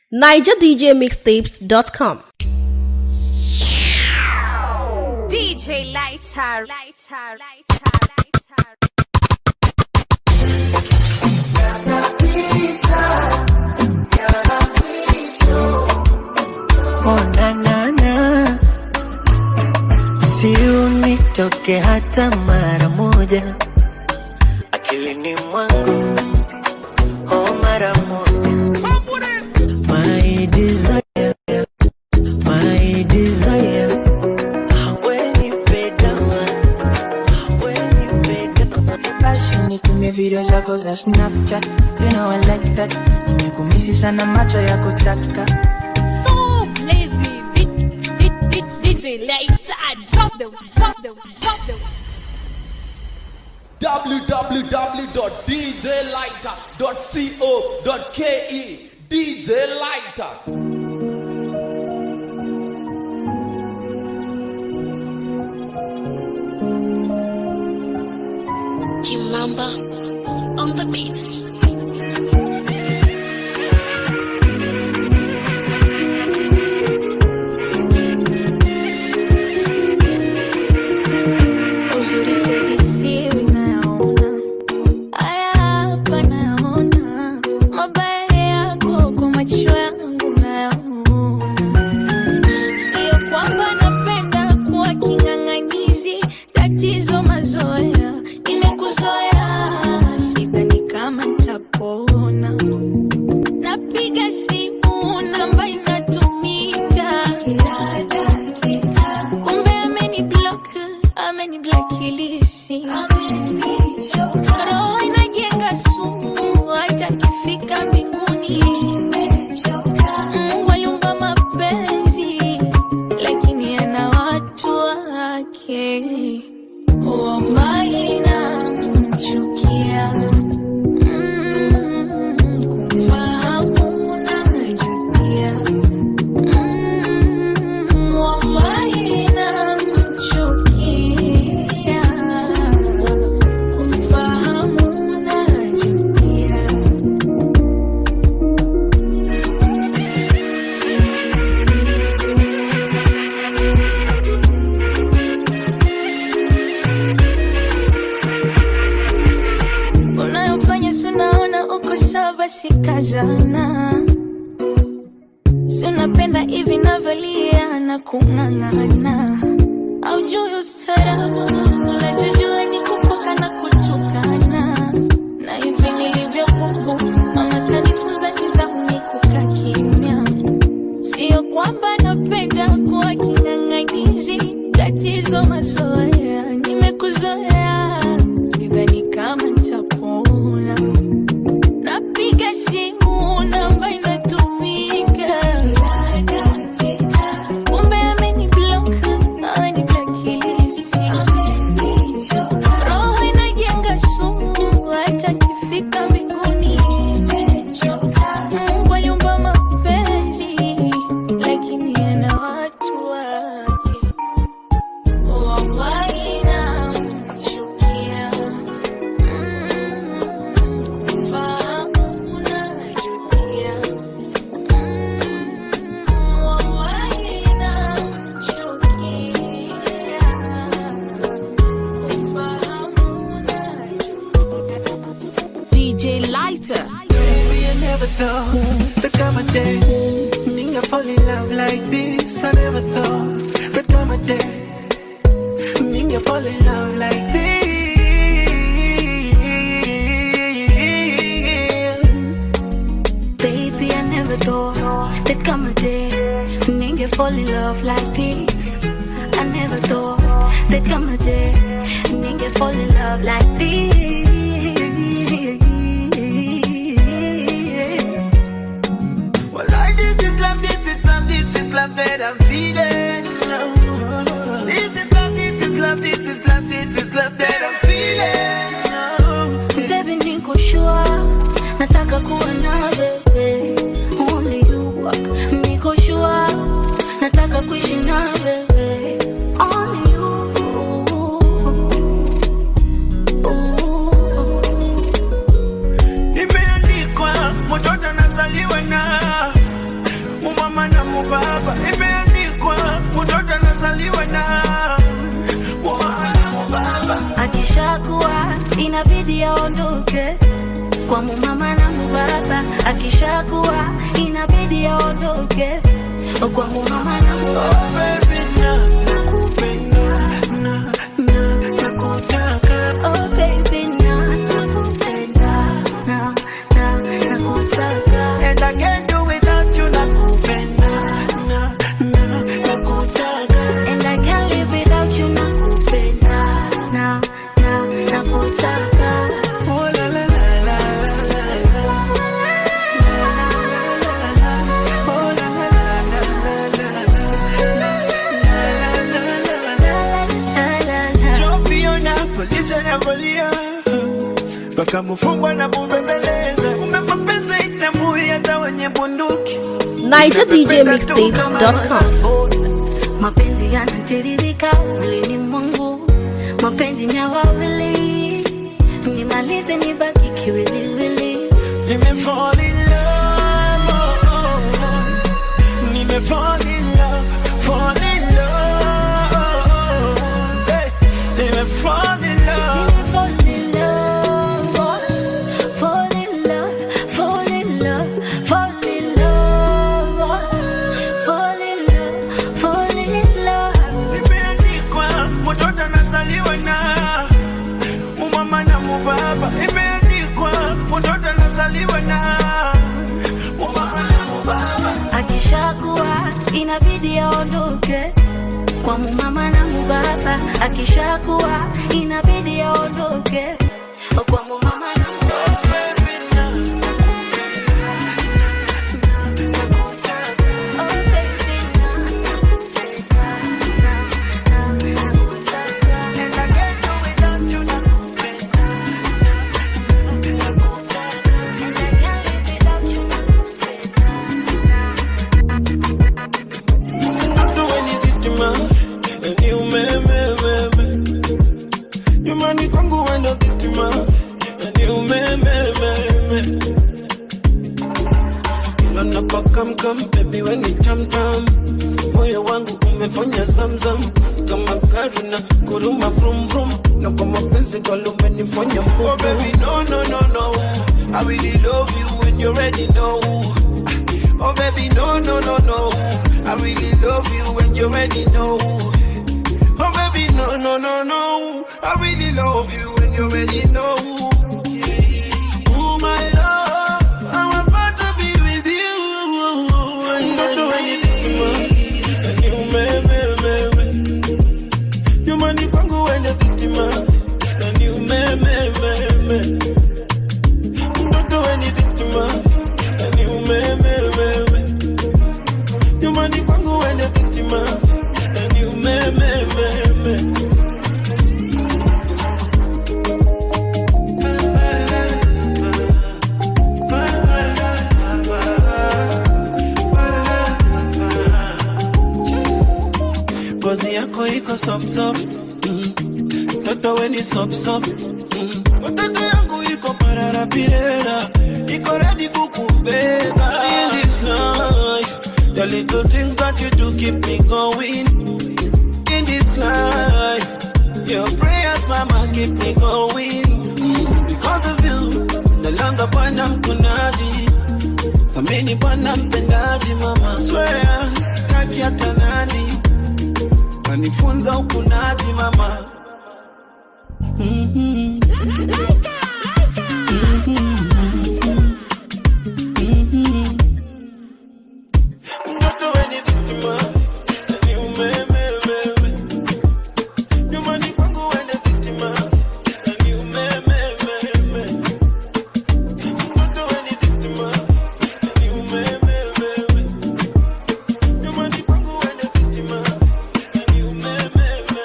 NigerDJMixtapes.com. DJ Lighter, Lighter, Lighter, Lighter. Oh, na, na, na. Si unitoke hata mara moja akilini mwangu oh, mara moja my desire, my desire when you pay down, when you pay down Basi nitumie video zako za Snapchat, you know I like that. Nimekumisi sana macho ya kutaka So lazy, DJ Lighter, drop them, drop them, drop them. www.djlighter.co.ke DJ Lighter. Kimamba on the beats. Uzuri sedisiwi nayaona, haya hapa nayaona, mabaya yako kwa macho yangu nayaona. Sio kwamba napenda kuwa king'ang'anizi, tatizo mazoea, nimekuzoea, sidhani kama nitapona. Napiga simu namba inatumika kila dakika, kumbe ameni block, ameni blacklist. Roho inajenga sumu, hata nikifika mbinguni. Mungu aliumba mapenzi, lakini ana watu wake. Wallahi namchukia. Mm, kumfahamu najutia. Mm, wallahi namchukia. Kumfahamu najutia. unayofanya sunaona uko sawa basi kazana sunapenda hivi navyolia na kung'ang'ana aujui ustarabu unachojua ni kufoka na kutukana na hivi nilivyo huku mama kanifunza nidhamu ni kukaa kimya sio kwamba napenda kuwa king'ang'anizi tatizo mazoea nimekuzoea sidhani kama nitapona napiga simu namba inatumika kumbe ameni block ameni blacklist roho inajenga sumu hata kifika mbinguni Mungu aliumba mapenzi lakini ana watu wake wallahi namchukia Mm, kumfahamu najutia Mm, wallahi namchukia kumfahamu najutia DJ Lighter. Baby, I never thought that come a day Ninga fall in love like this I never thought that come a day Ninga fall in love like this Baby, I never thought there'd come a day nigga fall in love like this. I never thought there'd come a day nigga fall in love like this. Well, I did this love, this is love, this is love that I'm feeling This is love, this is love, this is love, this is love that I'm feeling Baby, niko sure nataka kuwa na wewe. Only you. Niko sure nataka kuishi na wewe. Only you. Ooh. inabidi aondoke kwa mumama na mubaba, akishakuwa inabidi aondoke kwa mumama na mubaba. baby na nakupenda na na nakutaka Oh baby, na nakupenda, na na nakutaka. and I can't do without you nakupenda na na nakutaka And I can't live without you, nakupenda, na na nakutaka. oh la la la la la la oh la la la la la La, la, la. Chopiona polisi anavolia mpaka mfungwa na mubembeleza, kumbe mapenzi itambui hata wenye bunduki. NigerDJMixtapes.com. mapenzi yanatiririka mwilini mwangu mapenzi ni ya wawili nimalize nibaki kiwiliwili Nimefall in love, oh, oh, oh. Nimefall in love, fall in love, oh, oh. Hey, nimefall in love. Fall in love, fall in love, fall in love, fall in love, fall in love, fall in love. Imeandikwa mtoto anazaliwa na umama na mubaba. Imeandikwa mtoto anazaliwa na umama na mubaba. akishakuwa inabidi aondoke kwa mumama na mubaba akishakuwa inabidi aondoke kwa mumama na mubaba Oh, baby, na nakupenda, na na nakutaka. And I can't do without you, nakupenda. And I can't live without you, nakupenda. Don't do anything to me, and you me, me, me, me. Nyumbani kwangu wendo vitima, and you me, me, me, me. Kila napokamkam, baby when it tam tam, moyo wangu umefanya zamzam kama gari na kuruma vrum vrum, na kwa mapenzi kwalo umenifanya mbubu. Oh baby no no no no, I really love you when you already know. Oh baby, no, no, no, no. I really love you when you already know. Oh baby, no, no, no, no. I really love you when you already know. Oh my love, I'm about to be with you. Don't do anything to me, and you me, me, me, me. You money kwangu when you're victima, and you me, me, me, me. Don't do anything to me, and you me, me, me, me. You money kwangu when you're victima, and you me, me, me, me. Ngozi yako iko soft soft, mm. Toto we ni sop sop, mm. Watoto yangu iko parara pirera, iko ready kukubeba. In this life, the little things that you do keep me going. In this life, your prayers, mama, keep me going. Mm. Because of you, no longer bwana mkunaji, samini bwana mpendaji, mama. Swear, sitaki hata nani kanifunza ukunaji mama Mhm. Mhm. Mtoto wenye vitima, yani umemememe. Nyumbani kwangu wende vitima, yani umemememe. Mtoto wenye vitima, yani umemememe. Nyumbani kwangu wende vitima, yani umemememe.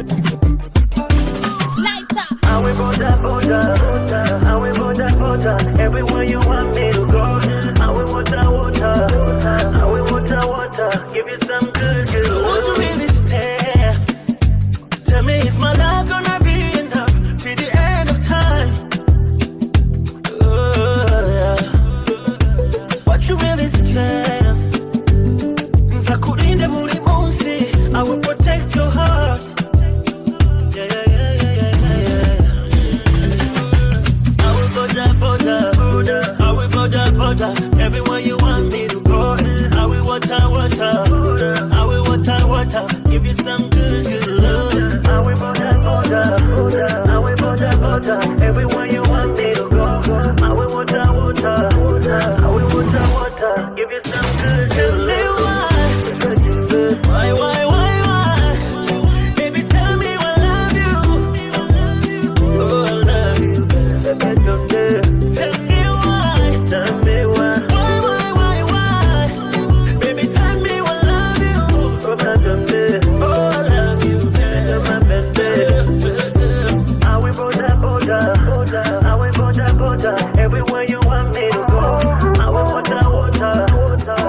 Light up. I will border, border, border. I will border, border. Everywhere you want me to go. I will water, water. I will water, water. Give you some good, good. Won't you really stay? Tell me, is my love gonna be enough till the end of time? Oh, yeah. What you really scared? Nzakurinde buri munsi. I will protect your heart. Yeah, yeah, yeah, yeah, yeah, yeah, yeah. some good, Tell me why, why, why, why, why? Baby, tell me I love you. Oh, I love you. baby, some good. Tell me why, Tell me why, why, why, why, why? Baby, tell me I love you. oh, my some good. Oh, I love you. You're my baby. I will border, border, border. I will border, border. Everywhere you want me to go. I will water, water, water.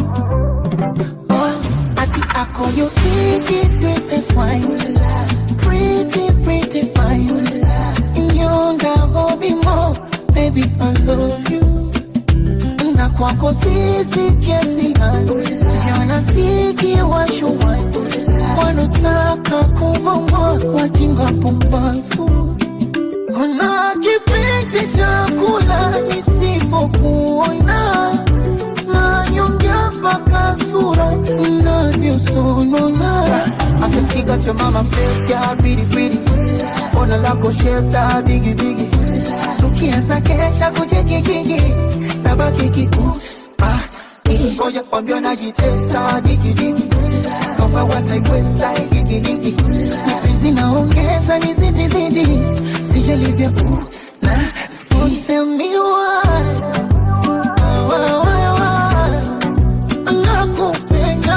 Oh, ati ako you sweetie, sweetest wine. Pretty, pretty fine. Nyonga hobi mo, baby I love you. Na kwako sisi kiasi gani? Wanafiki washuwani wanotaka kuvuma wajinga pumbavu. Kuna kipindi cha kula nisipokuona nanyongea mpaka sura inavyosonona asikiga cha mama face ya biribiri ona lako shape la bigibigi tukianza kesha kuchekijigi na baki kikus ngoja kwambia najitesa digidigi kama wataiweza igigigi mapenzi naongeza ni zidi zidi sijalivya uh, na Tell me why, why, why, why? nakupenda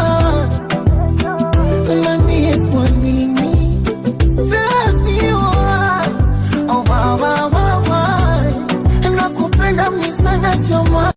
niambie kwa nini Tell me why, oh, why, why, why, why? nakupenda mni sana choma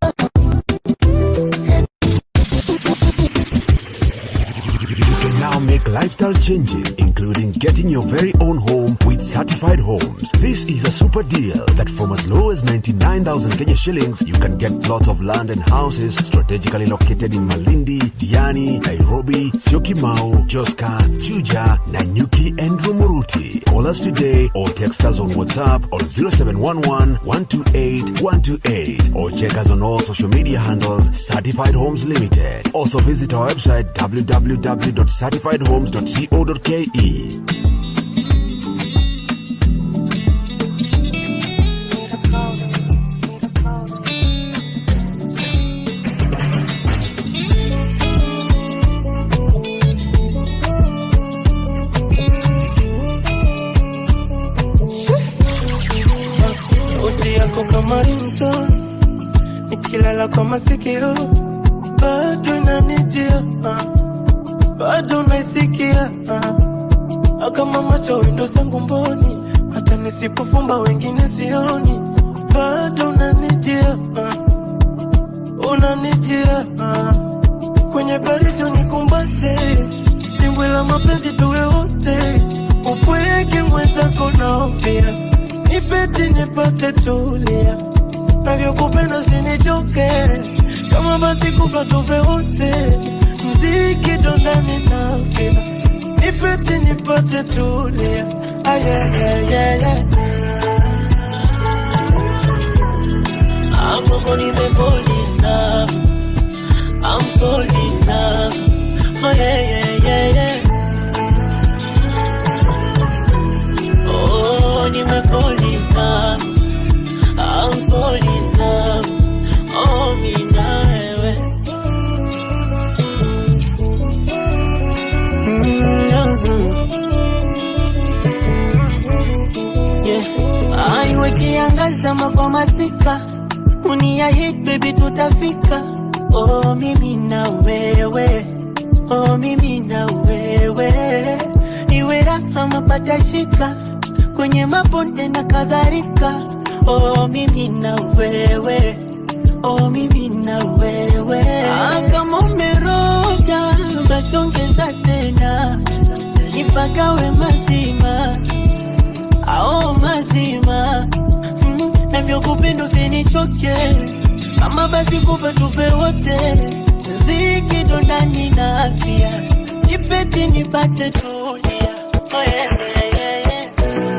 You can now make lifestyle changes, including getting your very own home with certified homes. This is a super deal that from as low as 99,000 Kenya shillings, you can get plots of land and houses strategically located in Malindi, Diani, Nairobi, Syokimau, Joska, Chuja, Nanyuki, and Rumuruti. Call us today or text us on WhatsApp on 0711 128 128 or check us on all social media handles Certified Homes Limited. Also visit our website www.certifiedhomes.co.ke. sauti yako kama ringtone, nikilala kwa masikio bado inanijia, ah, bado naisikia ah, kama macho windo zangu mboni, hata nisipofumba wengine sioni, bado unanijia, ah, unanijia ah, kwenye baridi unikumbate, dimbwi la mapenzi tuwe wote, upweke mwenzako naofia nipete nipate tulia, navyokupenda usinichoke, kama basi kufa tufe wote, mziki dondani nafia, nipete nipate tulia, ayayayaya Amoko nimefall in love, I'm falling in love, oh yeah yeah yeah yeah. Oh, nimefall in love. I'm falling in love. Oh, mi na wewe. Yeah. Aiwe kiangaza kwa masika uniahid baby tutafika oh mimi na wewe oh mimi na wewe iwe raha mapata shika kwenye mabonde na kadhalika oh mimi na wewe oh mimi na wewe ah, kama umeroga basi ongeza tena nipagawe mazima ao mazima mm, navyokupenda usinichoke kama basi kufa tufe wote ziki dondani na afya nipeti nipate tulia oh, yeah, yeah, yeah, yeah.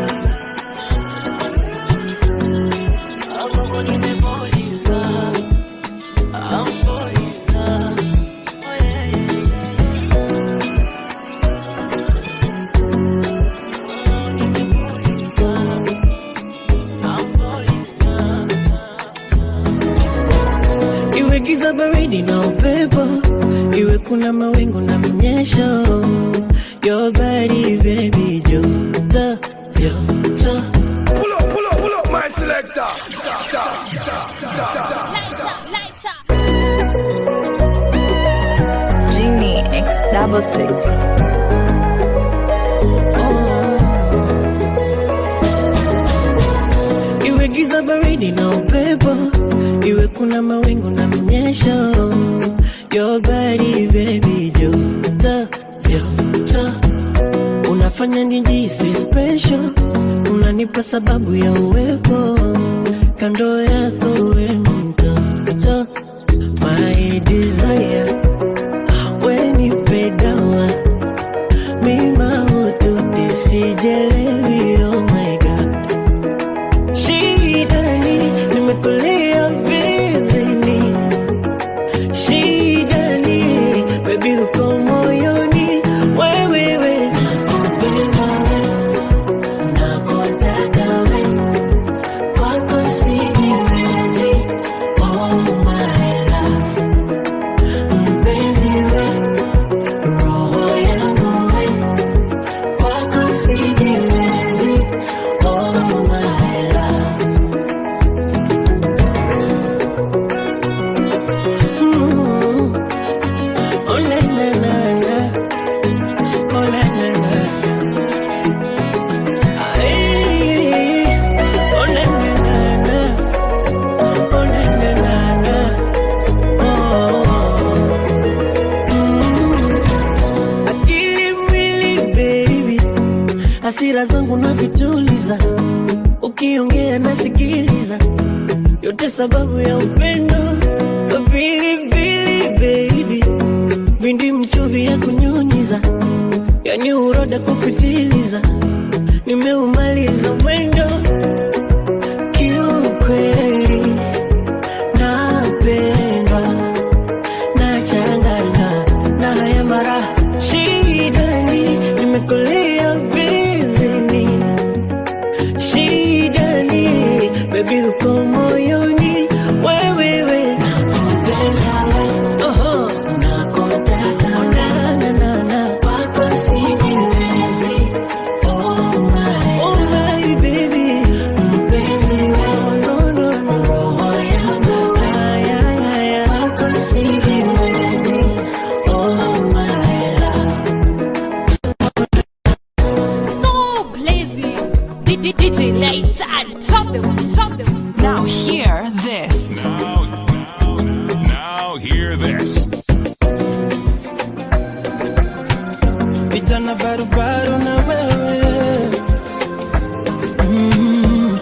Amoko nimefall in love. I'm falling in love. Oh, yeah, yeah, yeah, yeah. iwe giza baridi na upepo, iwe kuna mawingu na mnyesho. Your body baby, joto joto. Pull up, pull up, pull up, my selector. Da, da, da, da, da. Genie X double six. Iwe giza baridi na upepo, iwe kuna mawingu na mnyesho. Your body baby, joto joto, unafanya nijisi special, unanipa sababu ya uwepo kando yako, we mtoto, my desire, we nipe dawa mima ututi sijelewi, oh my god Shidani, nimekulia bizini. Shidani, baby uko moyoni. Wewe, we, nakupenda we, nakutaka we. Kwako sijiwezi, oh my love. Mpenzi we, roho yangu we. Kwako sijiwezi, oh my love. Mm. Oh, na, na, na, na. Oh, na, na, na, na. Ay. Oh, na, na, na, na. Oh, na, na, na, na. Oh. Mm. Akili mwili baby, hasira zangu navituliza, ukiongea nasikiliza, yote sababu ya upendo pilipili baby, vindi mchuvi ya kunyunyiza, yani uroda kupitiliza, nimeumaliza mwendo kiukweli, napendwa nachanganywa na haya mara shidani, nimekulia bizini shidani, baby uko moyoni, wewe we nakupenda we, oho, nakutaka na na na na, kwako sijiwezi, oh my, oh my baby, mpenzi we, no no no, roho yangu we, ay ay ay ay, kwako sijiwezi, oh my love. So blazing. DJ DJ lights and drop them, drop them. Now hear this. Now hear this. vijana barubaru na wewe mm.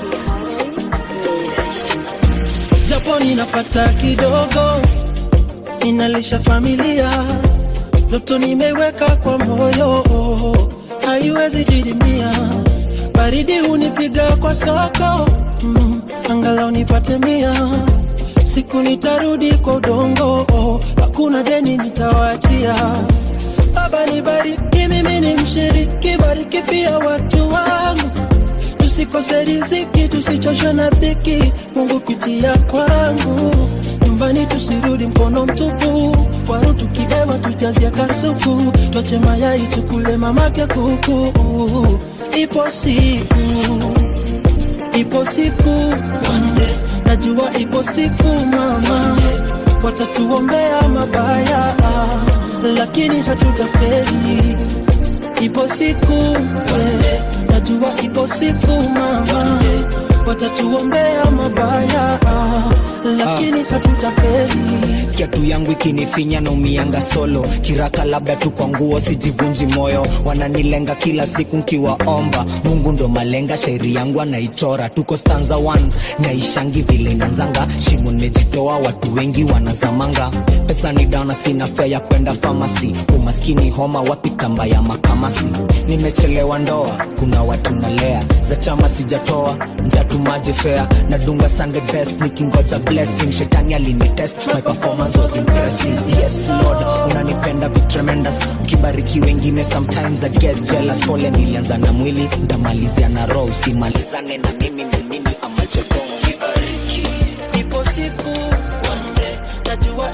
japo ninapata kidogo inalisha familia ndoto nimeweka kwa moyo haiwezi didimia baridi hunipiga kwa soko mm. angalau nipate mia siku nitarudi kwa udongo hakuna deni nitawachia Baba nibariki, mimi ni mshiriki, bariki pia watu wangu, tusikose riziki, tusichoshwe na dhiki, Mungu pitia kwangu, nyumbani tusirudi mkono mtupu, waru tukibeba tujazie kasuku, twache mayai tukule mamake kuku, ipo siku, ipo siku, One najua ipo siku mama, watatuombea mabaya lakini hatutafeli. Ipo siku we, najua ipo siku mama, watatuombea mabaya, lakini hatutafeli. kiatu yangu ikinifinya na umianga solo kiraka labda tu kwa nguo sijivunji moyo wananilenga kila siku nkiwaomba mungu ndo malenga shairi yangu anaichora tuko stanza 1 naishangi vile inanzanga shimo nimejitoa watu wengi wanazamanga pesa ni dana sina fea ya kwenda famasi umaskini homa wapi tamba ya makamasi nimechelewa ndoa kuna watu nalea za chama sijatoa ntatumaje fea nadunga sunday best nikingoja blessing shetani alinitest my performance was impressive yes lord unanipenda be tremendous ukibariki wengine sometimes i get jealous pole nilianza na mwili ndamalizia na roho usimalizane na mimi ni mimi amacheko Ipo siku one day, najua ipo siku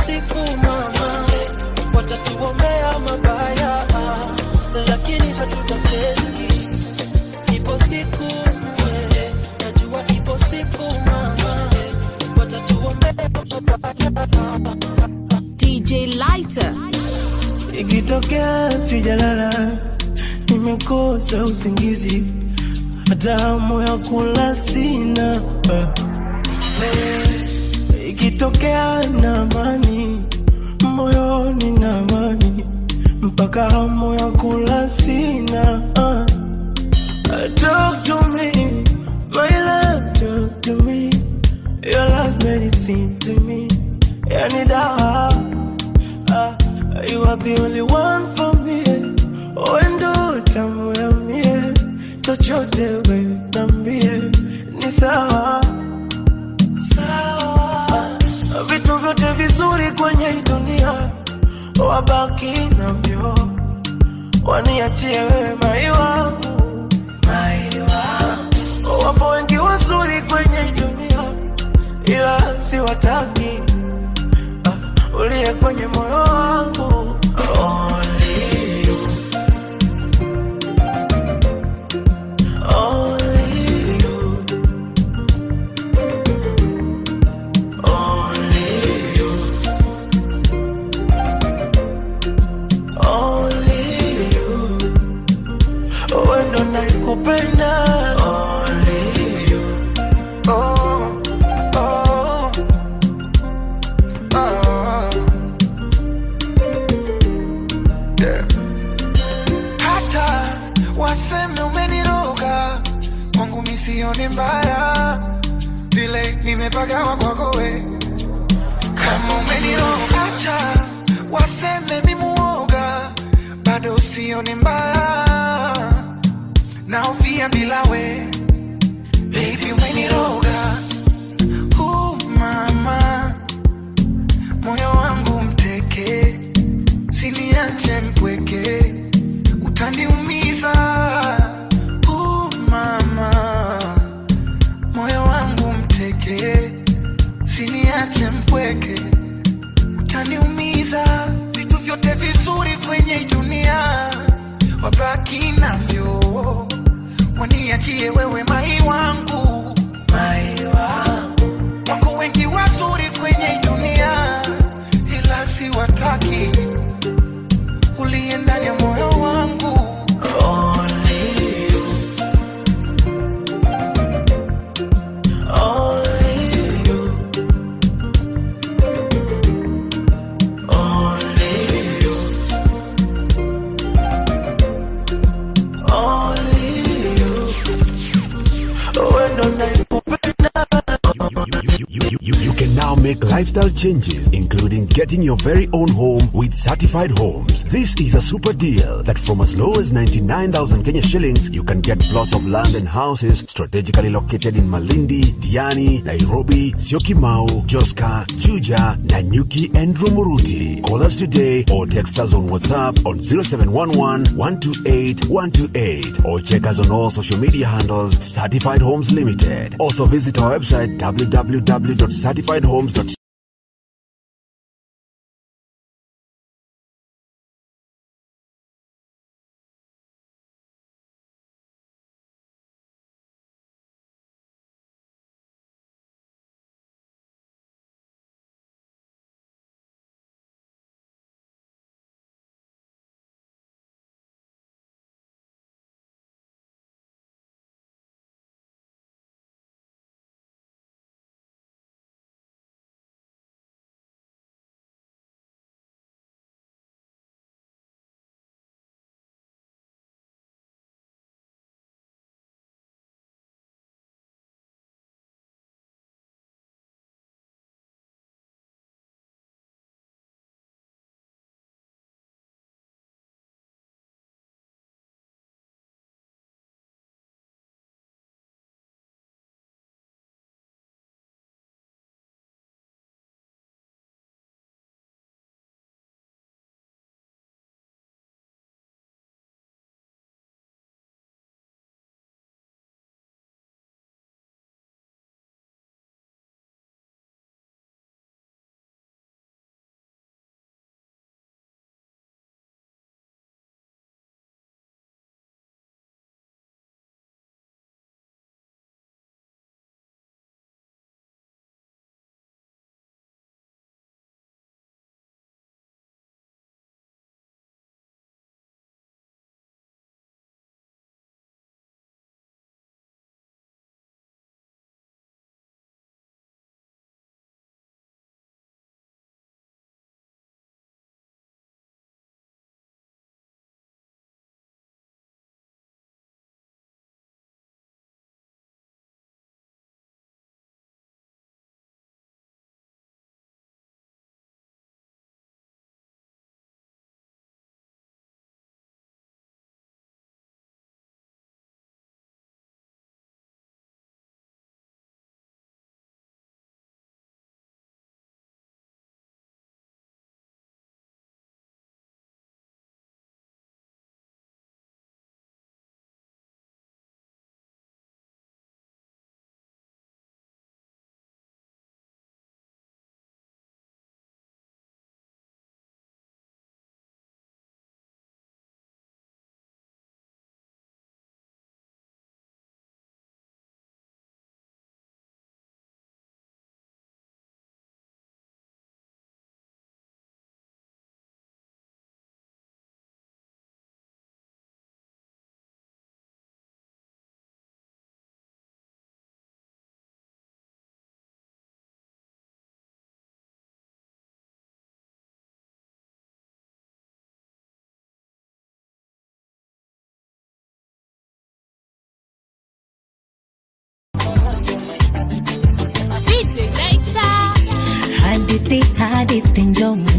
siku mama watatuombea mabaya lakini hatutafeli ipo siku eh, najua ipo siku mama watatuombea mabaya DJ Lighter. ikitokea sijalala nimekosa usingizi hata hamu ya kula sina Eh, ikitokea na amani moyoni na amani mpaka hamu ya kula sina Ah. Talk to me, my love, talk to me. Your love medicine to me. Yani dawa Ah, you are the only one for me. Wendo tamu ya mie, chochote we nambie ni sawa sawa. Ah, Vitu vyote vizuri kwenye hii dunia wabaki navyo, waniachie wewe mai wangu, mai wangu. Wapo wengi wazuri kwenye hii dunia, ila siwataki uliye kwenye moyo wangu Only you. Only you. Only you. Only you. Wewe ndo nakupenda Only you. Oh, oh, oh. Yeah. hata waseme umeniroga kwangu misione mbaya vile nimepagawa kwako we kama umeniroga hata waseme mimuoga bado usione mbaya naofia bila we baby umeniroga uh, mama moyo wangu mteke siniache mpweke utaniumiza uh, mama moyo wangu mteke siniache mpweke utaniumiza vitu vyote vizuri kwenye hii dunia wabaki navyo waniachie wewe mai wangu mai wangu wako wengi wazuri kwenye hii dunia ila siwataki uliye ndani ya moyo wangu Only you. Only you. Only you. Only you. Wewe ndo nakupenda You, you, you, you can now make lifestyle changes, including getting your very own home with certified homes. This is a super deal that from as low as 99,000 Kenya shillings, you can get plots of land and houses strategically located in Malindi, Diani, Nairobi, Syokimau, Joska, Juja, Nanyuki, and Rumuruti. Call us today or text us on WhatsApp on 0711 128 128 or check us on all social media handles Certified Homes Limited. Also visit our website www.certifiedhomes.com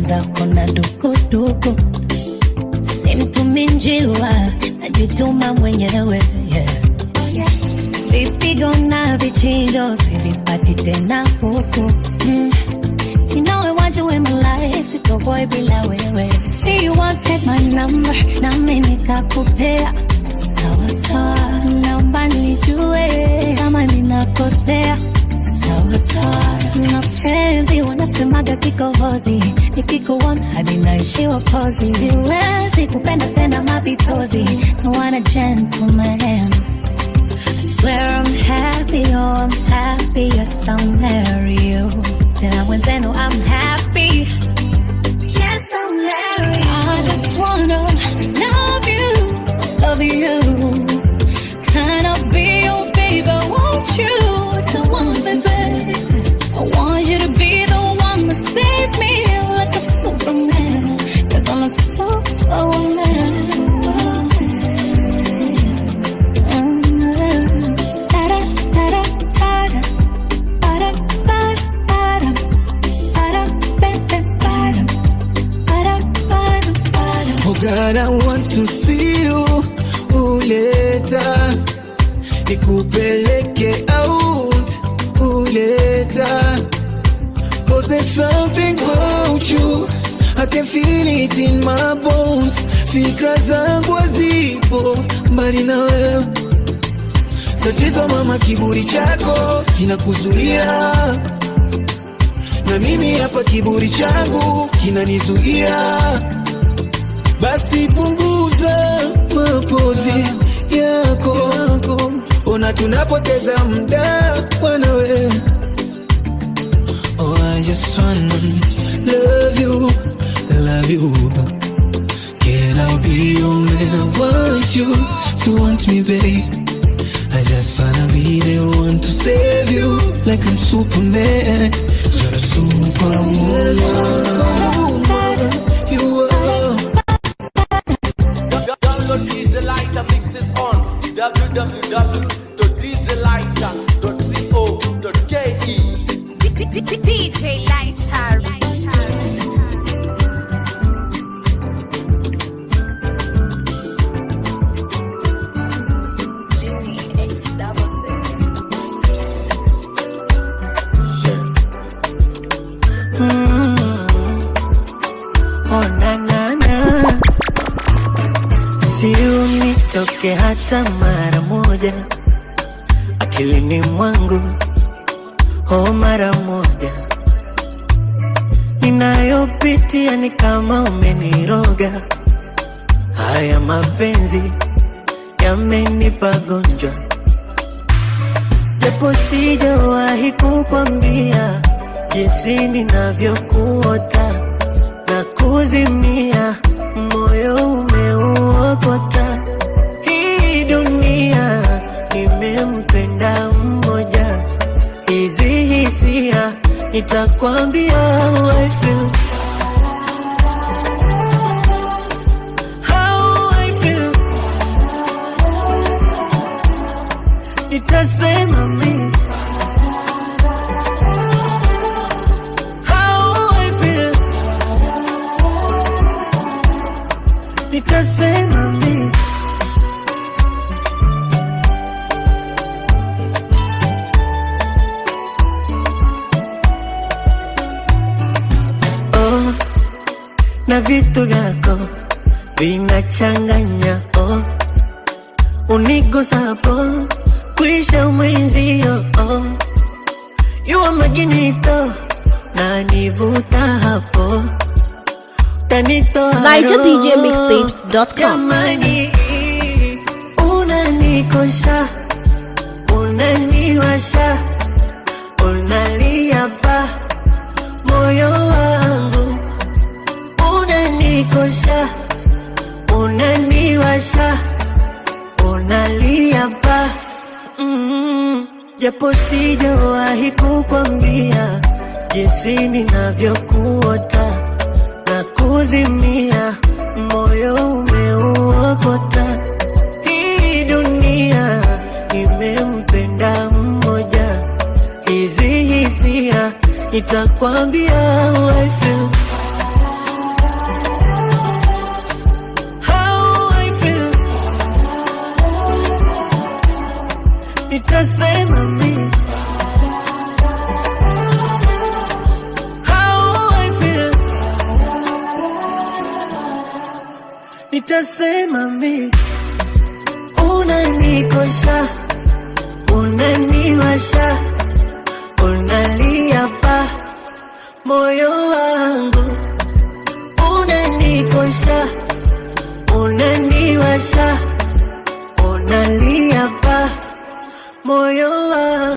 mwenzako na dukuduku simtumi njiwa najituma mwenyewe yeah. vipigo na vichinjo sivipati tena huku mm. You know I want you in my life, sitoboy bila wewe. See you want take my number, nami nikakupea. Sawa sawa, naomba nijue kama ninakosea. Sawa sawa, mapenzi wanasemaga kikohozi, nikikuona hadi naishiwa kozi. Siwezi kupenda tena mapitozi, I want a gentleman. Swear I'm happy, oh I'm happy, yes I'll marry you. Tena mwenzenu I'm happy, yes I'll marry you. I just wanna love you, love you. Can I be your baby, won't you? Don't want baby. I want you to be the one to save me like a superman. Cause I'm a superwoman. Oh God, I want to see you uleta nikupeleke out uleta Cause there's something about you I can feel it in my bones Fikra zangu hazipo mbali na wewe Tatizo mama, kiburi chako kinakuzuia na mimi hapa kiburi changu kinanizuia basi punguza mapozi yako, ona tunapoteza muda wanawe. Oh, I just wanna love you, love you. Can I be your man? I want you to want me, babe. I just wanna be the one to save you, like I'm Superman. You're a superwoman. You are. Download DJ Lighter mixes on www.djlighter.co.ke. DJ Lighter. Mm. Oh, na, na, na. Si unitoke hata mara moja akilini mwangu, oh, mara moja ninayopitia ni kama umeniroga. Haya mapenzi yamenipa gonjwa, japo sijawahi kukwambia jinsi ninavyokuota na kuzimia, moyo umeuokota. Hii dunia nimempenda mmoja, hizi hisia nitakwambia how I feel. How I feel. Nitasema mimi how I feel. Nitasema mimi oh, na vitu vyako vinachanganya oh, unigusapo kwisha mwenzio oh, yuwa majinito na nivuta hapo tanitoa NigerDJMixtapes.com. Jamani, unanikosha unaniwasha unalia pa moyo wangu unanikosha unaniwasha unalia pa mm, japo sijawahi kukwambia jinsi ninavyokuota na kuzimia, moyo umeuokota. Hii dunia imempenda mmoja, hizi hisia nitakwambia how I feel. nitasema mi unanikosha unaniwasha unalia pa moyo wangu unanikosha unaniwasha unalia pa moyo wangu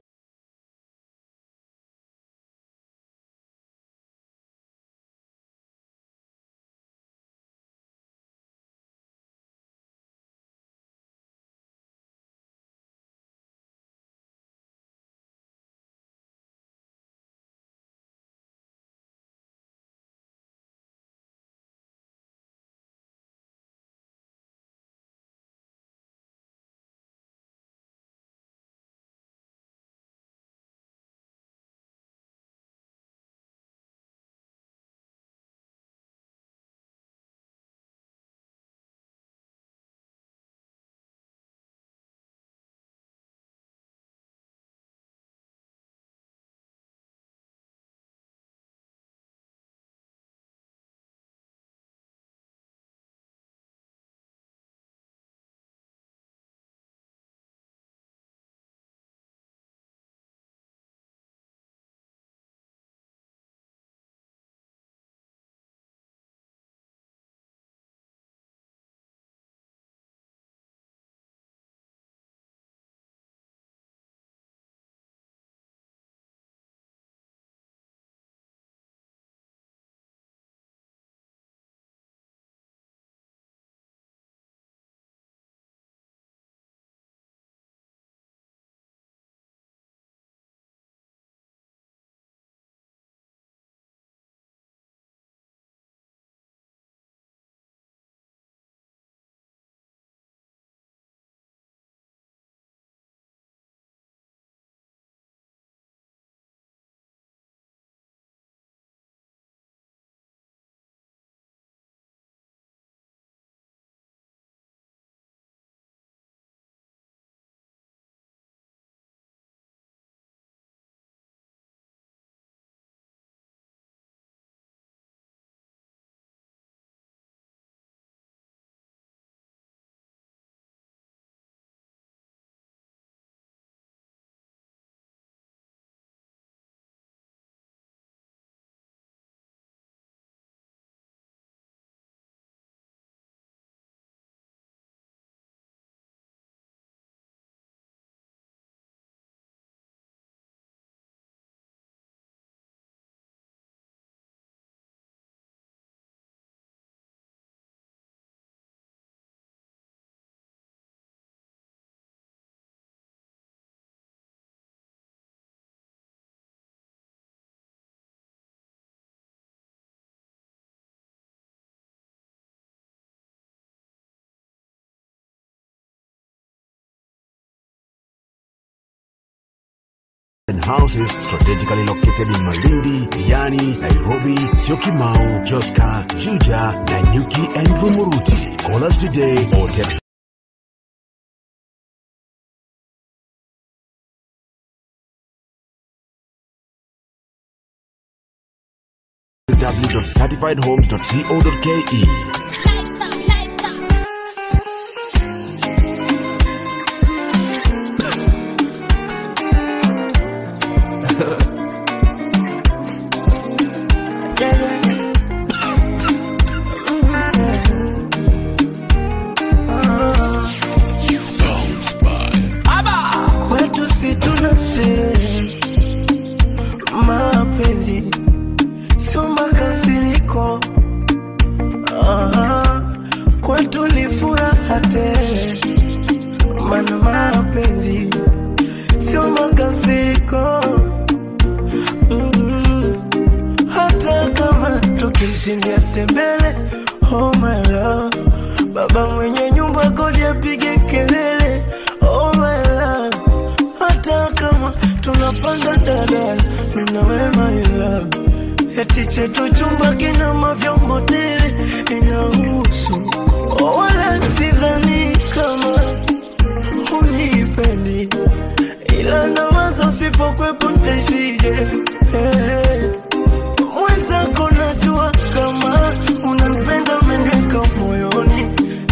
and houses strategically located in Malindi, Diani, Nairobi, Syokimau, Joska, Juja, Nanyuki, and Rumuruti. Call us today or text www.certifiedhomes.co.ke. kwetu si tuna sherehe mapenzi sio makasiriko Aha, kwetu ni furaha tele mana mapenzi sio makasiriko Mm, hata kama tukishindia tembele oh my love baba mwenye nyumba kodi apige kelele oh my love hata kama tunapanda dadala minawe my love eti chetu chumba kina mavyombo tele inahusu oh, wala sidhani kama unipendi ila nawaza usipokwepo ntaishije hey. mwenzako najua kama unanipenda meneka moyoni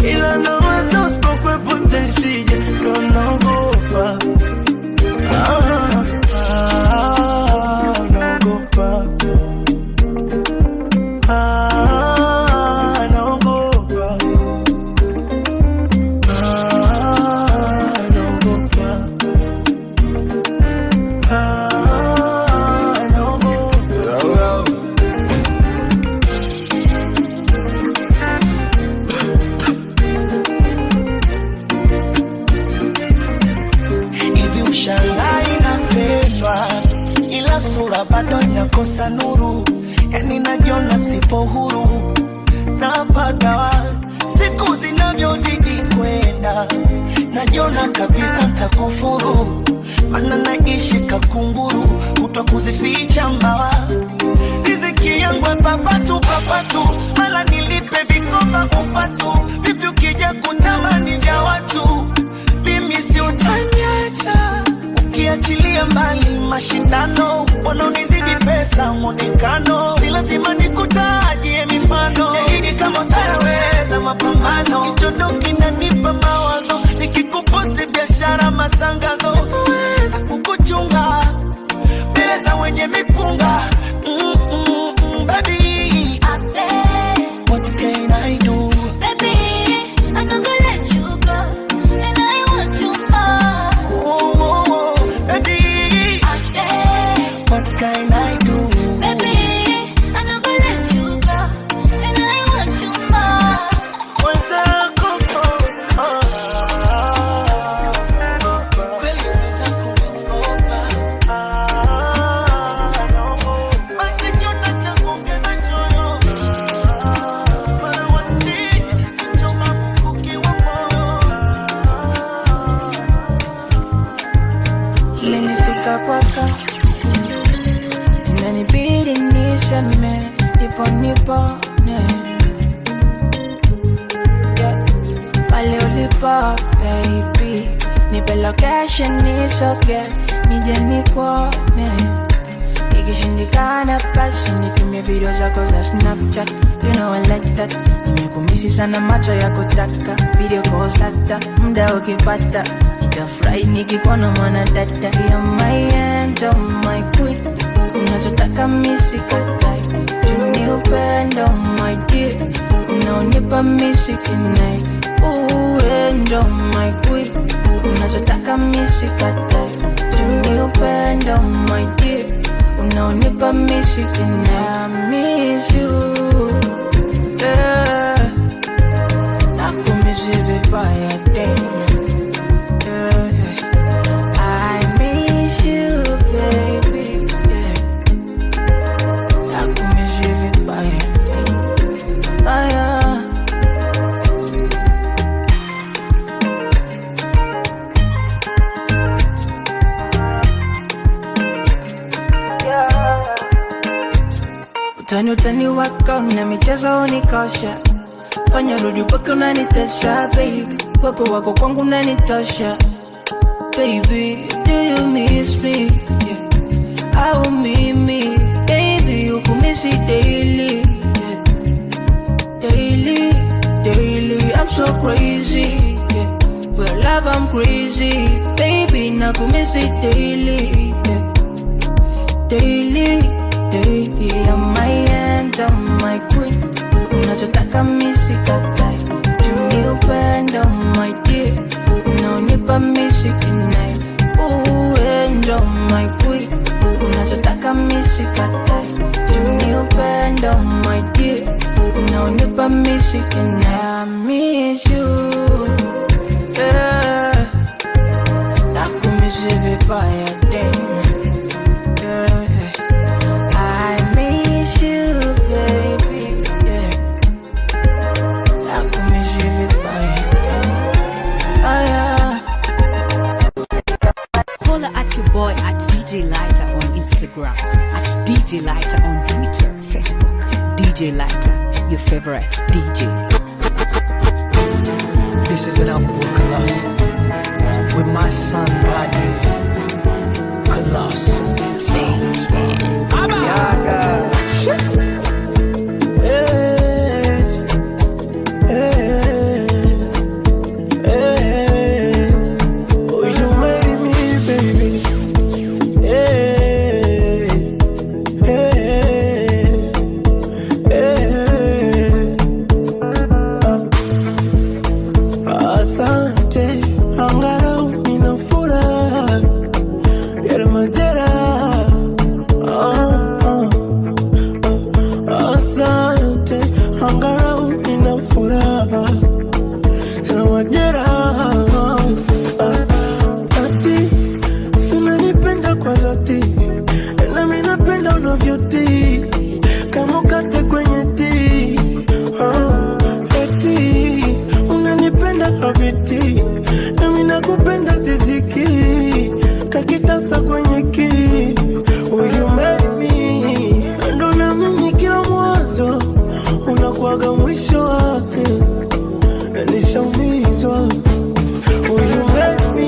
najiona kabisa ntakufuru mana naishi kakunguru kutwa kuzificha mbawa riziki yangu ya papatu papatu mala nilipe vikoba upatu vipi ukija kutamani vya watu mimi si utaniacha ukiachilia mbali mashindano wanaonizidi pesa mwonekano si lazima nikutajie mifano yaidi kama utayaweza mapambano kichondo kinanipa mawazo nikikuposti biashara matangazo utaweza kukuchunga mbele za wenye mipunga mm, mm, mm, baby what can I do oh, oh, oh, baby what can I do mwenzako oh, oh, kweli mwenzako umeniopa. Ah, no. Basi kiota changu ungenachoyo. Ah, wala wasije kuchoma mkuki wa moyo. Imenifika kwako, inanibidi niseme ndipo nipone yeah. Pale ulipo baby, nipe location nisoge nije nikuone, ikishindikana basi nitumie video zako za Snapchat, you know I like that. Nimekumisi sana macho ya kutaka video calls hata muda ukipata nitafurahi nikikuona mwana dada ya my angel, my queen unachotaka misikatai juni upendo my dear unaonipa misikinai uendo my queen unachotaka misikatai juni upendo my dear unaonipa misikinai I miss you yeah. nakumisi vibaya damn yeah. I miss you, baby. Yeah. Nakumiss you vibaya. Baya. Utani utani wako na michezo unikosha, fanya rudi mpaka unanitesha baby, wepo wako kwangu unanitosha baby, do you miss me? Yeah. Au mimi, baby, you could miss it daily. Yeah. Daily, daily, I'm so crazy. Yeah. For love, I'm crazy. Baby, na could miss it daily. Yeah. Daily, daily, I'm my angel, my queen. Unachotaka misikatai, juni upendo, my dear unaonipa misikinai uendo my queen unachotaka misikatai juni upendo my dear unaonipa misikinai I miss you yeah. nakumisi vibaya damn yeah. I miss you baby yeah. nakumisi vibaya Ah, yeah. Holla at your boy at DJ Lighter on Instagram, at DJ Lighter on Twitter, Facebook. DJ Lighter, your favorite DJ. This is an album with Colossus. With my son Body. Colossus. Sounds Yaga. Oh, you made me, baby. Hey, hey, hey. Ah, Asante, angalau nina furaha yale majeraha. Ah, ah, ah. Asante, angalau nina furaha sina majeraha. Ah, ati sinanipenda kwa dhati, nami napenda unavyotii kama ukate kwenye tii. Ah, eti unanipenda habiti, nami na nishaumizwa eh, nishaumizwa Will you make me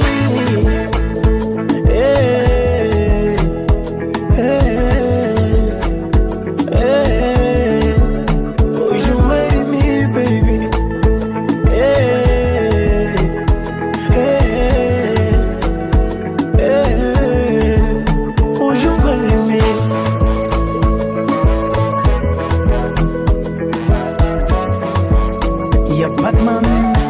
eh, eh, eh, Will you marry me, baby? Eh, eh, eh, Will you marry me? ya Batman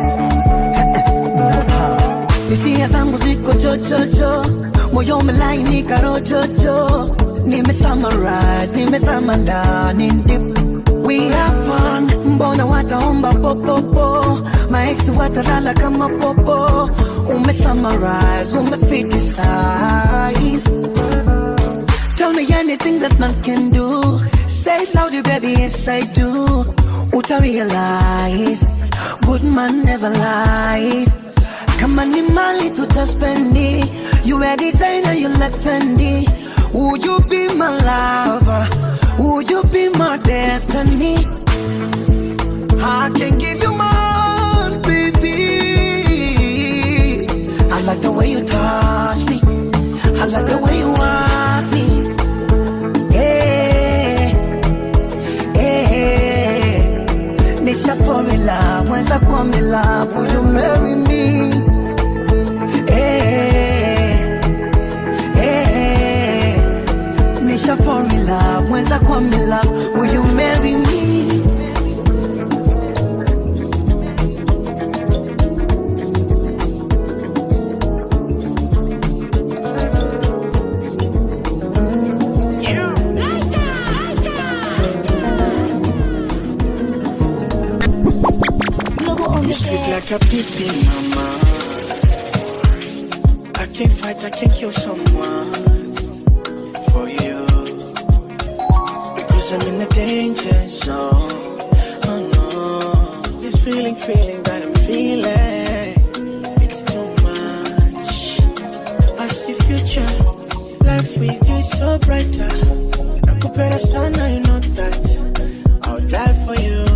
hisia zangu ziko chochocho moyo umelainika rojojo nimesummarize nimesama ndani deep we have fun mbona wataomba popopo maeksi watalala kama popo umesummarize umefitisize Tell me anything that man can do. Say it loudly, baby, yes I do. Uta realize, good man never lies. Kama ni mali tutaspendi, you a designer, you like Fendi. Would you be my lover? Would you be my destiny? I can give you more, baby. I like the way you touch me. I like the way you want me. Yeah, yeah. Nisha fall in love, once I come in love, will you marry me? Yeah, yeah. Nisha fall in love, once I come in love, will you marry me? You sweet like a pipi, mama. I can't fight, I can't kill someone for you. Because I'm in a danger zone. Oh no. This feeling, feeling that I'm feeling. It's too much. I see future. Life with you is so brighter. Nakupenda sana, you know that. I'll die for you.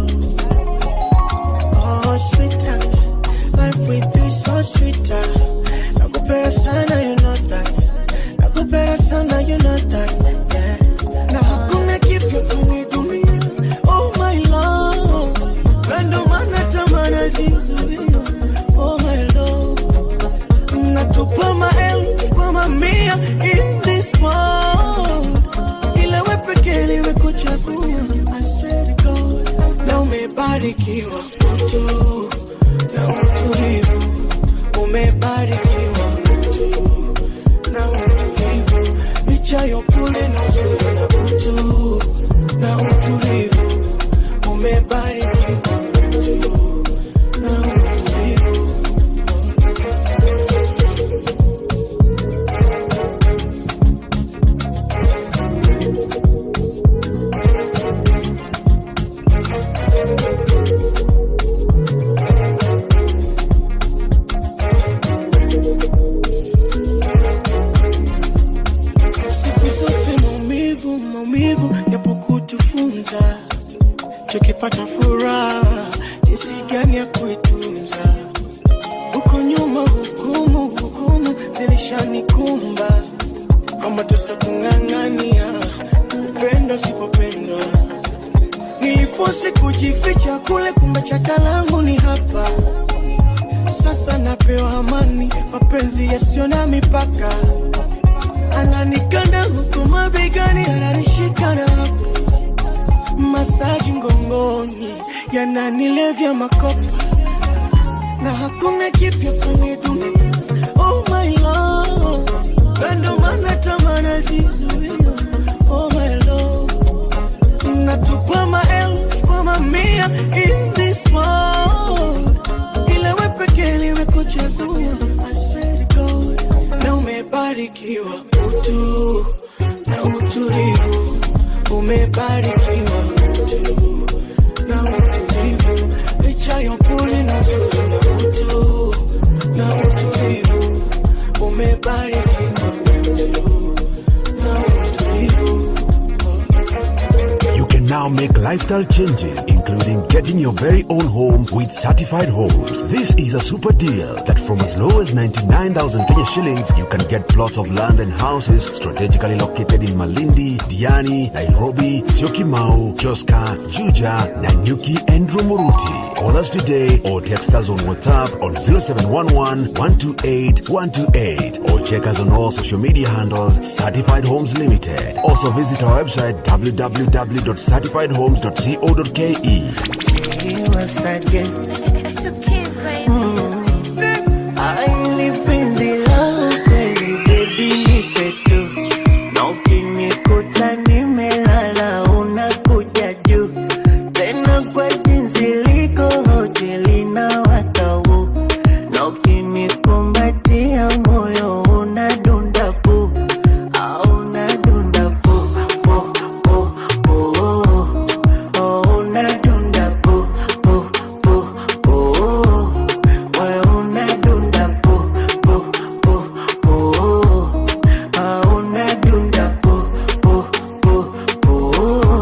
Oh, sweetheart, life with you is so sweeter. Nakupenda sana, you know that. Nakupenda sana, you know that. Yeah. Na hakuna kipya kwenye dunia. Oh my love, Na ndo maana tamana zizuia. Oh my love, natupa maelfu kwa mamia in this world. Ila we pekee nimekuchagua. I swear to God, na umebarikiwa mtu na utulivu, umebarikiwa mtu na utulivu, licha ya upole na uzuri na utu na utulivu, umebarikiwa mtu na utulivu. siku zote maumivu maumivu yapo kutufunza tukipata furaha jinsi gani ya kuitunza huko nyuma hukumu hukumu zilishanikumba kwamba tusa kung'ang'ania kupenda usipopendwa nilifosi kujificha kule kumbe chakalangu ni hapa sasa napewa amani mapenzi yasiyo na mipaka ananikanda huku mabegani, ananishika na hapo masaji mgongoni, yananilevya makopa na hakuna kipya kwenye dunia. Oh my love, na ndo maana tamana zizuia. Oh my love, natupa maelfu kwa mamia in this world, ila we pekee nimekuchagua. I swear to God, na umebarikiwa utu na utulivu, umebarikiwa utu na utulivu, licha ya upole na uzuri na utu na utulivu, umebarikiwa utu na utulivu. You can now make lifestyle changes, including getting your very own home with certified homes. This is a super deal that from as low as 99,000 Kenya shillings, you can get plots of land and houses strategically located in Malindi, Diani, Nairobi, Syokimau, Joska, Juja, Nanyuki, and Rumuruti. Call us today or text us on WhatsApp on 0711 128 128 or check us on all social media handles Certified Homes Limited. Also visit our website www.certifiedhomes.co.ke. once again. It's the kids, baby. Aili penzi langu kweli baby nipe tu na ukinikuta nimelala unakuja juu tena kwa jinsi liko hoteli na watau na ukinikumbatia moyo unadunda pu au unadunda pu pu pu pu oh, unadunda pu pu pu pu wewe unadunda pu pu pu pu ah, unadunda pu pu pu pu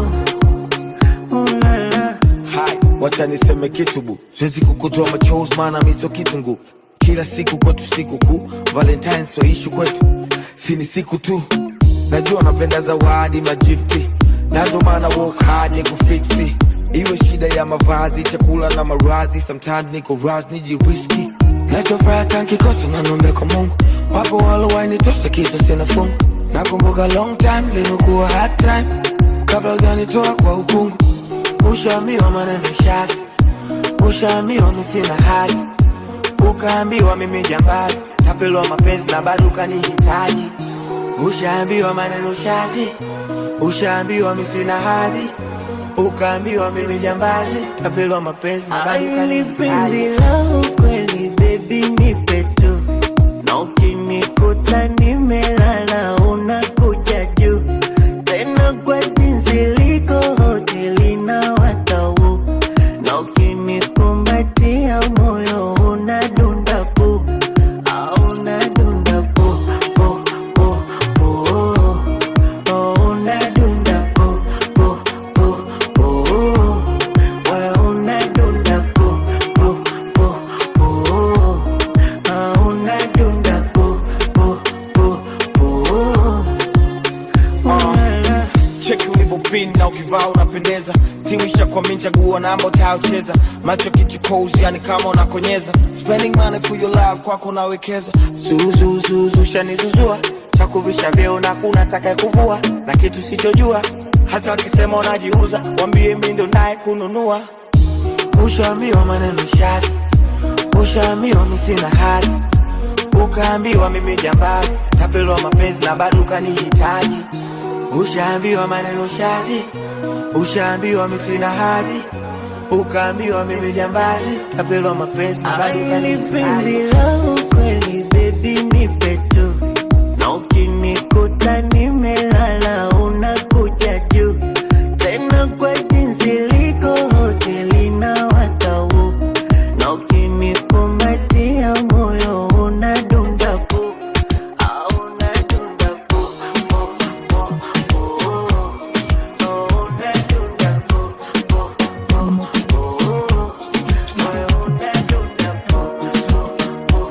ulala Hai, wacha niseme kitu bu, siwezi kukutoa machozi maana mi sio kitungu. Kila siku kwetu siku kuu, Valentine sio ishu kwetu, si ni siku tu. Najua napenda zawadi majifti, na ndo maana work hard ni kufiksi. Iwe shida ya mavazi, chakula na marazi, sometimes niko raz nijiriski. Nachofuraha tankikosa na nombe kwa Mungu, wapo walowainitosa kisa sina fungu. Nakumbuka long time limekuwa hard time, kabla hujanitoa kwa ukungu ushaambiwa maneno shazi, ushaambiwa mi sina hazi, ukaambiwa mimi jambazi, tapelwa mapenzi na bado ukanihitaji. Ushaambiwa maneno shazi, ushaambiwa mi sina hadhi, ukaambiwa mimi jambazi, tapelwa mapenzi na bado Aili penzi ukanihitaji. langu kweli baby nipe tu na ukinikuta nimelala unakuja juu tena kwa jinsi liko hoteli na watau na ukinikumbatia moyo unadunda pu au unadunda pu pu pu pu oh, unadunda pu pu pu pu wewe unadunda pu pu pu pu ah, unadunda pu pu pu pu ulala cheki ulivyopin na ukivaa unapendeza timu ishakwami chagua namba utayocheza macho kichukozi yani kama unakonyeza spending money for your love kwako nawekeza zuzuzuzu shanizuzua chakuvisha vyeo na kuna taka kuvua na kitu sichojua hata wakisema unajiuza wambie mi ndo naye kununua ushaambiwa maneno shazi ushaambiwa mi sina hazi ukaambiwa mimi jambazi tapelwa mapenzi na bado ukanihitaji ushaambiwa maneno shazi ushaambiwa mi sina hadhi ukaambiwa mimi jambazi tapelwa mapenzi na bado Aili penzi ukanihitaji langu kweli baby nipe tu na ukinikuta nimelala unakuja juu tena kwa jinsi liko hoteli na watau na ukinikumbatia moyo unadunda pu au unadunda pu pu pu pu oh, unadunda pu pu pu pu moyo unadunda pu pu pu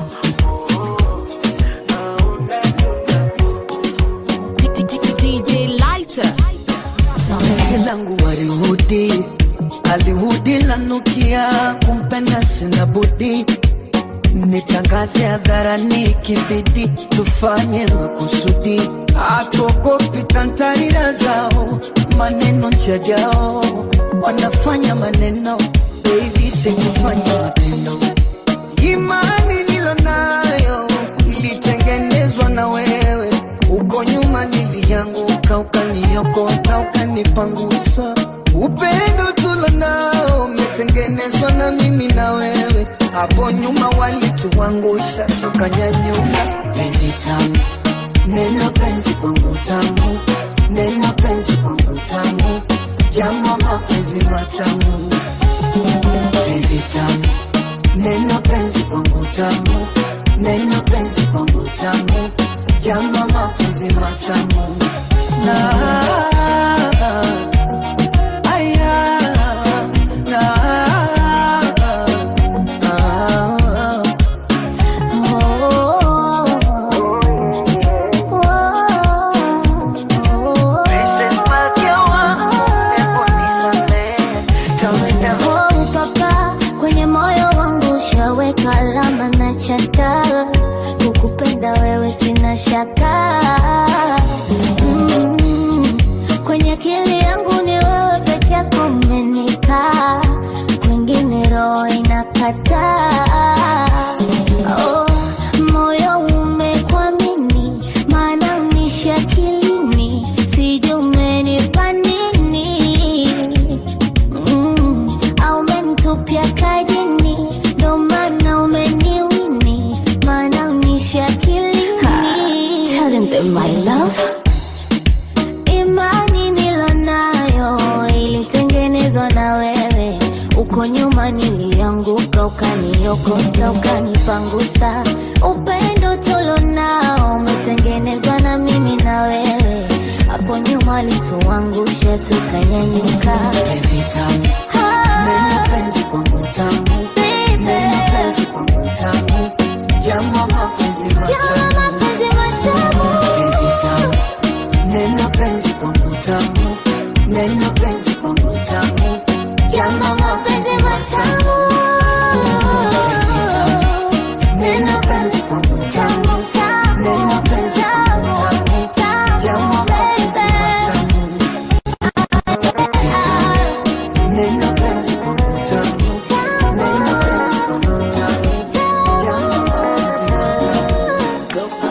DJ Lighter. penzi langu warihudi alihudi lanukia kumpenda sina budi nitangaze hadharani kibidi tufanye makusudi hatuogopi tantarira zao maneno njajao wanafanya maneno baby sikufanya matendo imani nilonayo ilitengenezwa na wewe uko nyuma nilianguka ukaniokota ukanipangusa upendo tulo nao umetengenezwa na mimi na wewe hapo nyuma walituangusha tukanyanyuka penzi tamu neno penzi kwangu tamu neno penzi kwangu tamu jambo mapenzi matamu penzi tamu neno penzi kwangu tamu neno penzi kwangu tamu jambo mapenzi matamu na aya kwenye moyo wangu ushaweka alama na chata kukupenda wewe sina shaka mm. kwenye akili yangu ni wewe peke yako umenikaa kwingine roho inakataa oh, moyo umekwamini maana unishi akilini sijui umenipa nini mm, au umenitupia kajini ndo maana umeniwini maana unishi akilini Telling them my love imani nilonayo ilitengenezwa na wewe uko nyuma nilianguka ukaniokota ukanipangusa upendo tulonao umetengenezwa na mimi na wewe hapo nyuma lituangusha tukanyanyuka Neno penzi kwangu tamu, neno penzi kwangu tamu, jambo mapenzi matamu, penzi tamu, neno penzi kwangu tamu, neno penzi kwangu tamu, jambo mapenzi matamu, penzi tamu, neno penzi kwangu tamu, neno penzi kwangu tamu, jambo mapenzi matamu. Neno penzi kwangu tamu, neno penzi kwangu tamu, jambo mapenzi matamu.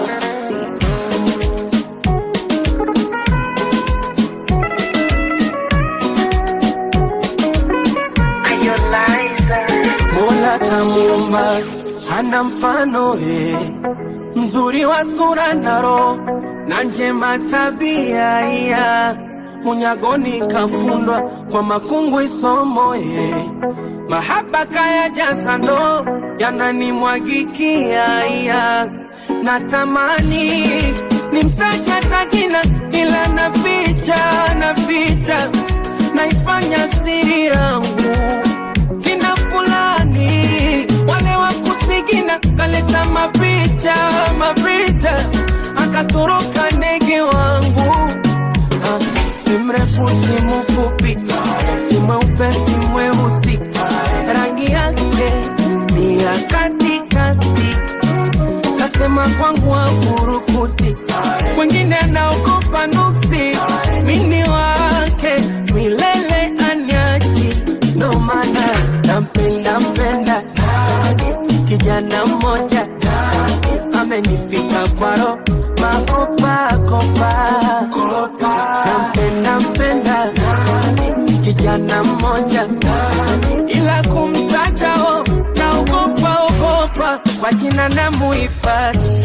Mola kamuumba hana mfano eh, mzuri wa sura na roho na njema tabia iya unyagoni kafundwa kwa makungu isomo eh, mahaba kaya jasano yananimwagikia iya natamani nimtaja tajina ila naficha naficha naifanya siri yangu kina fulani wale wa kusigina kaleta mapicha mapicha akatoroka ndege wangu Ah, si mrefu si mfupi si mweupe si mweusi rangi yake ni ya katikati kasema kwangu wafurukuti wengine anaogopa nuksi mini wake milele anyaji ndo maana nampenda mpenda kijana mmoja amenifika kwaro makopakopa nampenda mpenda kijana mmoja ila kumtajao naogopa ogopa kwa jina na muhifadhi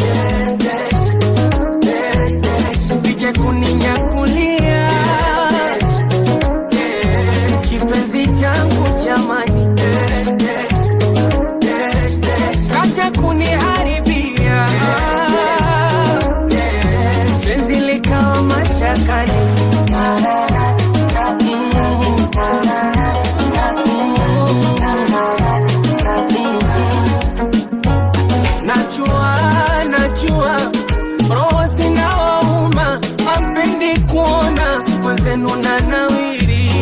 sije kuninyakulia kipenzi changu jamani kaja kuniharibia penzi likawa mashakani najua najua roho zinawauma ampendi kuona mwenzenu na nawiri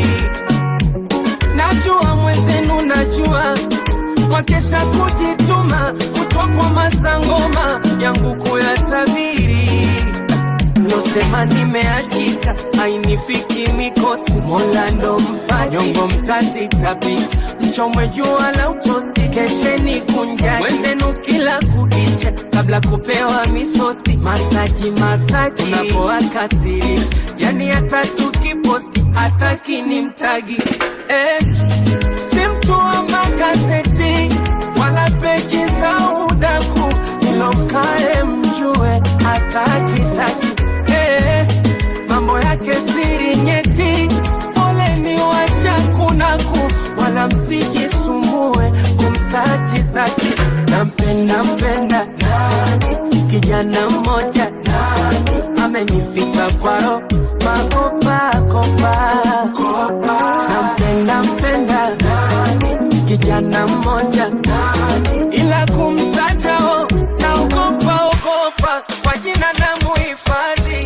najua mwenzenu najua mwakesha kujituma kutwa kwa masangoma yangu kuyatabiri nosema nimeachika ainifiki mikosi mola ndo mpaji nyongo mtazitabi mchomwe jua la utosi kesheni kunjani wenzenu kila kukicha kabla kupewa misosi masaji masaji unapoakasiri yani hata tukiposti hataki ni mtagi eh, si mtu wa magazeti wala peji za udaku ilokae mjue hatakitaki eh, mambo yake siri nyeti poleni washakunaku wala msijisumbue kumsaji zaki nampenda mpenda nani kijana mmoja nani amenifika kwaro makopakopa nampenda mpenda nani kijana mmoja nani ila kumtajao naogopa ogopa kwa jina na muhifadhi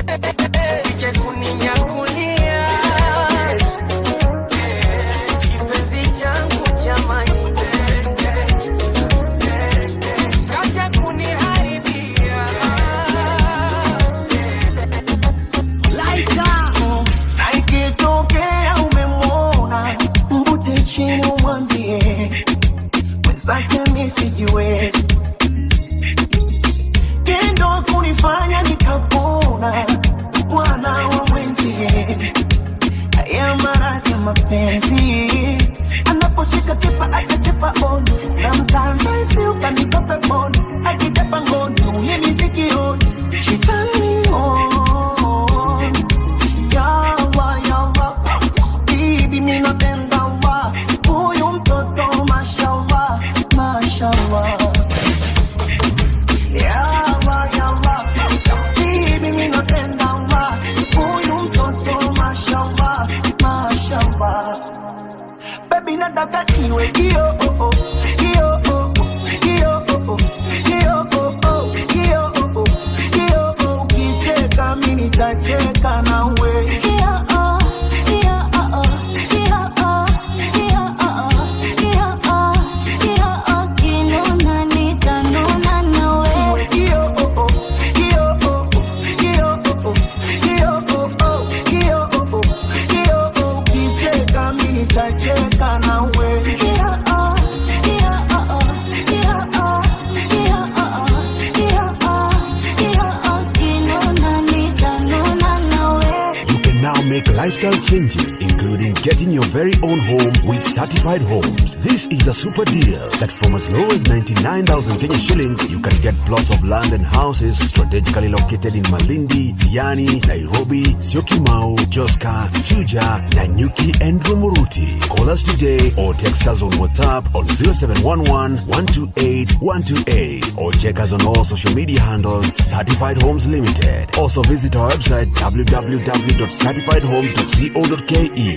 sije kuninyakulia chini umwambie mwenzake mi sijiwezi tendo kunifanya nikapona bwana wa mwenzie haya maradhi ya mapenzi anaposhika kipa akasipa on sometimes I feel kanikope bon akitapa ngoni ulimi sikioni she turn me on yawa yawa bibi mi napenda wa huyu mtoto mashallah mashallah yawa yawa bibi mi napenda wa huyu mtoto mashallah mashallah baby nataka iwe kio oh oh kio oh oh kio oh oh kio oh oh kio oh oh kio oh ukicheka mimi nitacheka nawe Iwe kio oh oh kio oh oh kio oh oh kio oh oh kio oh oh kio oh ukicheka mimi nitacheka nawe You can now make lifestyle changes, including getting your very own home with certified homes. This is a super deal that from as low as 99,000 Kenya shillings, you can get plots of land and houses strategically located in Malindi, Diani, Nairobi, Syokimau, Joska, Chuja, Nanyuki, and Rumuruti. Call us today or text us on WhatsApp on 0711 128 128 or check us on all social media handles Certified Homes Limited. Also visit our website www.certifiedhomes.co.ke.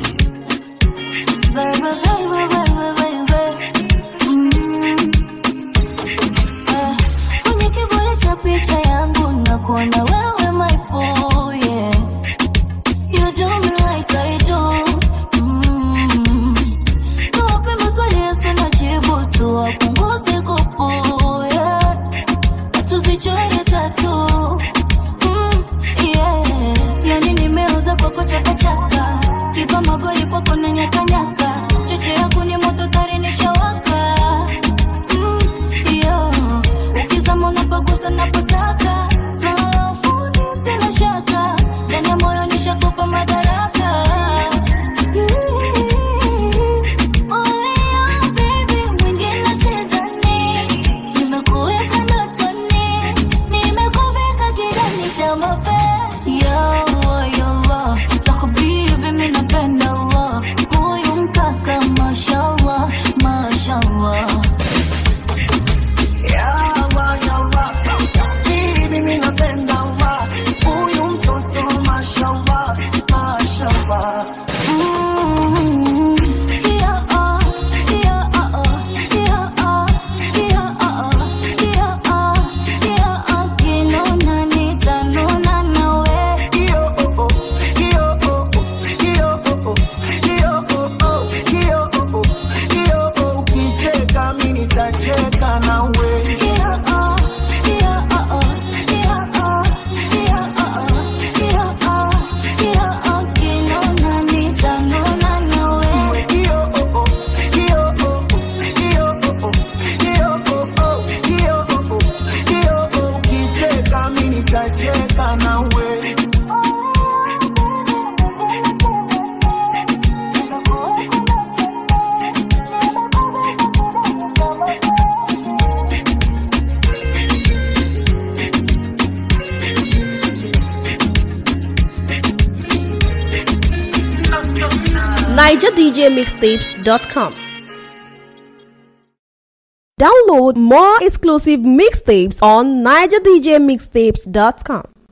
kwenye kivuli cha picha yangu nakuona wewe my boy, yeah. You do me like I do. Mm. Tuwape maswali yasina jibu, tuwapunguze kupu, yeah. Na tuzichore tatu. Mm, yeah. Yani nimeuza kwako chakachaka kipa magoli kwako na nyakanyaka cheche yako ni moto tari nishawaka Mm, yeah. ukizama unapagusa napotaka swala la ufundi sina shaka ndani ya moyo nishakupa madaraka Only you, baby, mwingine sidhani. Nimekuweka ndotoni, nimekuvika kidani cha mapenzi. Yawa, yawa, ya habibi, mimi napenda Allah. Huyu mkaka, mashallah, mashallah. Yawa, yawa, bibi mimi napenda wa huyu mtoto mashallah mashallah Mm, yeah, oh, yeah, oh, oh, yeah, oh, yeah, oh, oh, yeah, oh, yeah, oh, kinona nitanuna nawe. Kio oh oh kio oh oh kio oh oh kio oh oh kio oh oh kio oh ukicheka mimi nitacheka nawe Yeah, oh, yeah, oh, oh, yeah, oh, yeah, oh, oh, yeah, oh, yeah, oh, kinona nitanuna nawe. Kio oh oh kio oh oh kio oh oh kio oh oh kio oh oh kio oh ukicheka mimi nitacheka nawe NigerDJMixtapes.com. Download more exclusive mixtapes on NigerDJMixtapes.com.